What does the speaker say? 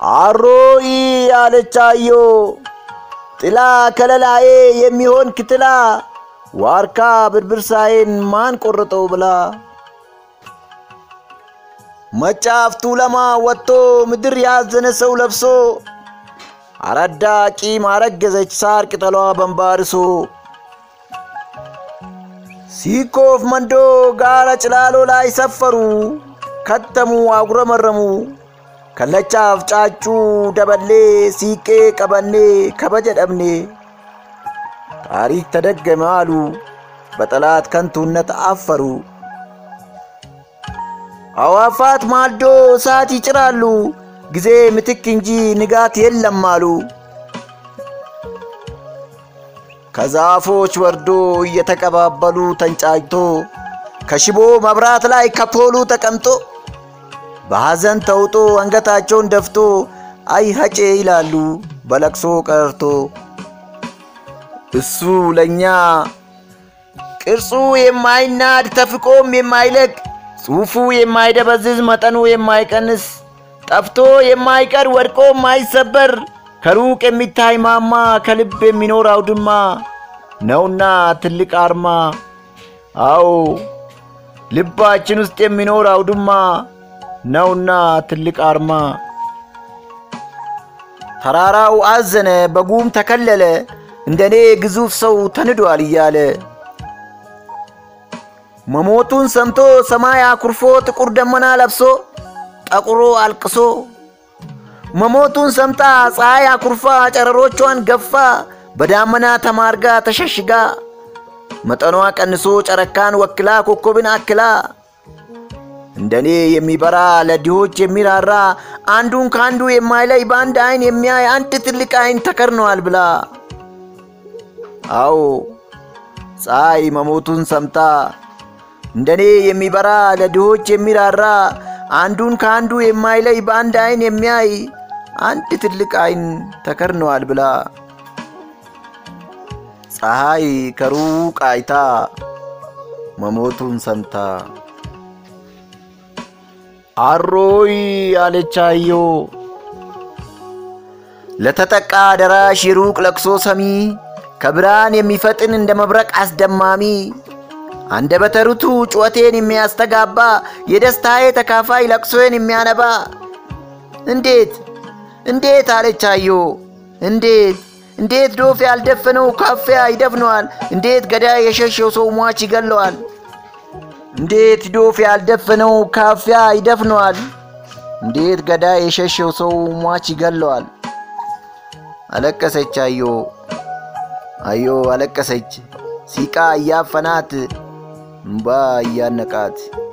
አሮይ አለች አዮ ጥላ ከለላዬ የሚሆን ክትላ ዋርካ ብርብርሳዬን ማን ቆረጠው ብላ መጫፍቱ ለማ ወጥቶ ምድር ያዘነ ሰው ለብሶ አረዳ ቂም አረገዘች ሳር ቅጠሏ በንባርሶ ሲኮፍ መንዶ ጋራ ጭላሎ ላይ ሰፈሩ ከተሙ አጉረመረሙ ከለቻፍ ጫጩ ደበሌ ሲቄ ቀበኔ ከበጀ ደብኔ ታሪክ ተደገመ አሉ በጠላት ከንቱነት አፈሩ። አዋፋት ማልዶ እሳት ይጭራሉ ጊዜ ምትክ እንጂ ንጋት የለም አሉ። ከዛፎች ወርዶ እየተቀባበሉ ተንጫጭቶ ከሽቦ መብራት ላይ ከፖሉ ተቀምጦ በሐዘን ተውጦ አንገታቸውን ደፍቶ አይ ሀጬ ይላሉ በለቅሶ ቀርቶ እሱ ለእኛ ቅርጹ የማይናድ ተፍቆም የማይለቅ ጽሑፉ የማይደበዝዝ መጠኑ የማይቀንስ ጠፍቶ የማይቀር ወድቆ የማይሰበር ከሩቅ የሚታይ ማማ ከልብ የሚኖር አውድማ ነውና ትልቅ አርማ። አዎ ልባችን ውስጥ የሚኖር አውድማ ነውና ትልቅ አርማ። ተራራው አዘነ፣ በጉም ተከለለ፣ እንደኔ ግዙፍ ሰው ተንዷል እያለ መሞቱን ሰምቶ ሰማይ አኩርፎ ጥቁር ደመና ለብሶ ጠቁሮ አልቅሶ መሞቱን ሰምታ ፀሐይ አኩርፋ ጨረሮቿን ገፋ በዳመና ተማርጋ ተሸሽጋ መጠኗ ቀንሶ ጨረካን ወክላ ኮከብን አክላ እንደኔ የሚበራ ለድሆች የሚራራ አንዱን ከአንዱ የማይለይ በአንድ አይን የሚያይ አንድ ትልቅ አይን ተከርነዋል ብላ አዎ ፀሐይ መሞቱን ሰምታ እንደኔ የሚበራ ለድሆች የሚራራ አንዱን ከአንዱ የማይለይ በአንድ አይን የሚያይ አንድ ትልቅ አይን ተከርነዋል ብላ ፀሐይ ከሩቅ አይታ መሞቱን ሰምታ አሮይ አለቻዮ ለተጠቃ ደራሽ የሩቅ ለቅሶ ሰሚ ከብርሃን የሚፈጥን እንደ መብረቅ አስደማሚ አንደበተ ርቱዕ ጩኸቴን የሚያስተጋባ የደስታዬ ተካፋይ ለቅሶዬን የሚያነባ እንዴት እንዴት አለቻዮ እንዴት እንዴት ዶፍ ያልደፈነው ካፊያ ይደፍነዋል? እንዴት ገዳይ የሸሸው ሰው ሟች ይገለዋል? እንዴት ዶፍ ያልደፈነው ካፊያ ይደፍነዋል? እንዴት ገዳይ የሸሸው ሰው ሟች ይገለዋል? አለቀሰች አዮ አዮ አለቀሰች ሲቃ እያፈናት እምባ እያነቃት